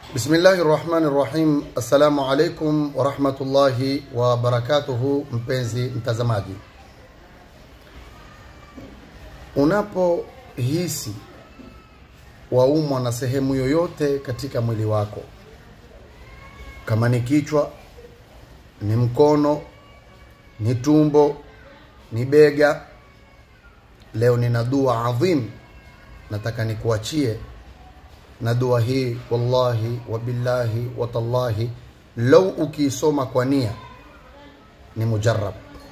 Bismillahi rahmani rahim. Assalamu alaikum warahmatullahi wabarakatuhu. Mpenzi mtazamaji, unapohisi waumwa na sehemu yoyote katika mwili wako, kama ni kichwa, ni mkono, ni tumbo, ni bega, leo nina dua adhim nataka nikuachie na dua hii wallahi wabillahi watallahi lau ukiisoma kwa nia ni mujarab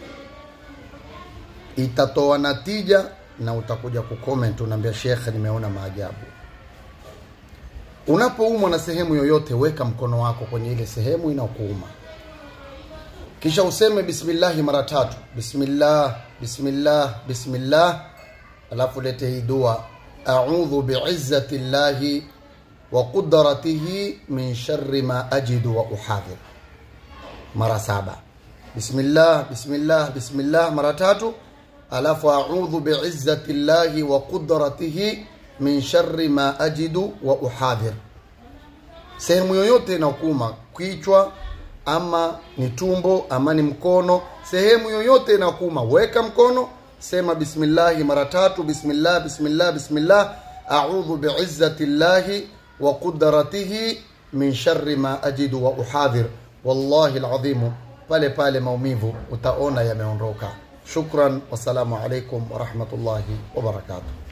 itatoa natija na utakuja kucomment unaambia shekhe nimeona maajabu unapoumwa na sehemu yoyote weka mkono wako kwenye ile sehemu inayokuuma kisha useme bismillahi mara tatu bismillah bismillah bismillah alafu lete hii dua audhu biizzati llahi wa qudratihi min sharri ma ajidu wa uhadhir mara saba bismillah bismillah bismillah mara tatu alafu audhu biizzati llahi wa qudratihi min sharri ma ajidu wa uhadhir sehemu yoyote inaokuma kichwa ama ni tumbo ama ni mkono sehemu yoyote inaokuma weka mkono sema bismillahi mara tatu bismillah bismillah bismillah audhu biizzati llahi wa qudratihi min sharri ma ajidu wa uhadhir wallahi alazim pale pale maumivu utaona yameondoka shukran wassalamu alaikum warahmatullahi wabarakatuh